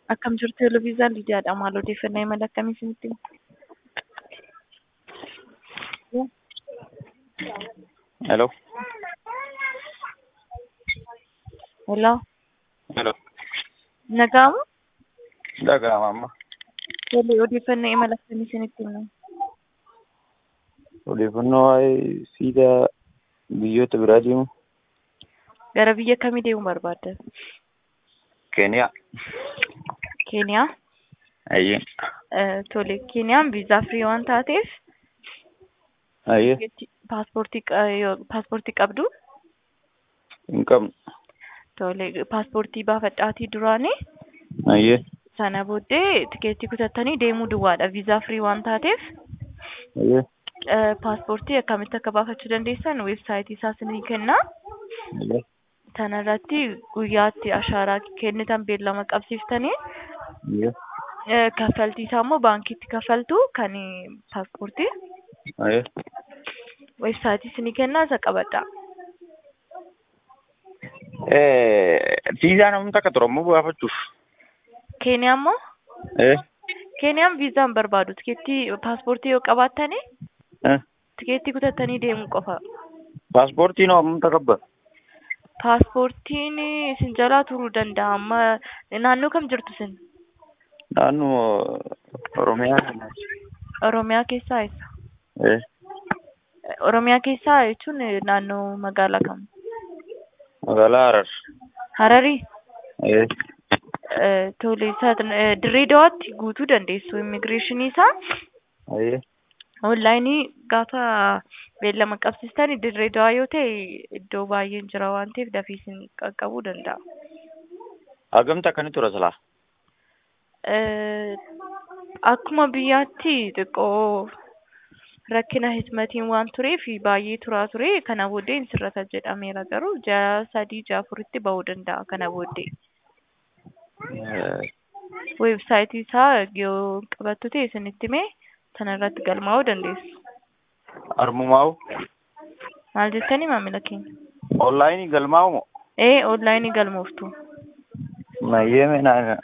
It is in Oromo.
Akkam jirtu Televiizyaa Lidiyaadha. Maal odeeffannoo imala akkamii isinitti himu? Hello. Hello. Hello. Nagaamu? Dhaga'ama amma. Tole odeeffannoo imala akkamii isinitti himu? Odeeffannoo waa'ee siidaa biyyoota biraa deemu. Gara biyya kamii deemuu barbaadda? Keeniyaa. Keeniyaa? Ayyee. Eh, Tole Keeniyaan viizaa firii waan taateef Ayyee. paaspoortii qa- yoo- paaspoortii qabdu Hin qabnu. tole paaspoortii baafadhaatii duraanii Ayyee. sana booddee tikeettii kutattanii deemuu duwwaadha viizaa firii waan taateef Ayyee. eh, paaspoortii akkamitti akka baafachuu dandeessan weebsaayitii isaa isinii kennaa Ayyee. sana irratti guyyaatti ashaaraa kennitan beellama qabsiiftanii Ayyee. eh, kaffaltii isaa immoo baankiitti kaffaltu kan eh, paaspoortii Ayyee. weebsaayitii isinii kennaa isa qabadha. Viizaa namni takka ture ammoo baafachuuf. Keeniyaa immoo Eh. Keeniyaan viizaa hin barbaadu tikeettii paaspoortii yoo qabaattanii Eh. tikeettii kutattanii deemuu qofa. Paaspoortiin hoo hammam takabba? Paaspoortiin isin jalaa turuu danda'a amma naannoo kam jirtu isin? Naannoo Oromiyaa kana. Oromiyaa keessaa eessa? Eh. Oromiyaa keessaa jechuun naannoo magaalaa kam? Magaalaa Harar. Hararii? Eh. Eh, Tole isa dirree dawaatti guutuu dandeessu immigireeshinii isaa Ayyee. onlaayinii gaafa beellama qabsiistan dirree dawaa yoo ta'e iddoo baay'een jira waan ta'eef dafii isin qaqqabuu danda'a. Hagamta akkanii tura silaa? Eh, akkuma biyyaatti xiqqoo rakkina hizmatiin waan tureef baay'ee turaa ture kana booddee hin sirrata jedhameera garuu ja'a sadii ja'a afuritti bahuu danda'a kana booddee. Eh. Weebsaayitii isaa yoo qabattu ta'e isinitti himee sana irratti galmaa'uu dandeessu. Armumaa'u. Maal jettanii maamila keenya? Onlaayinii galmaa'u moo? Ee onlaayinii galmooftu. Mayyee meenaa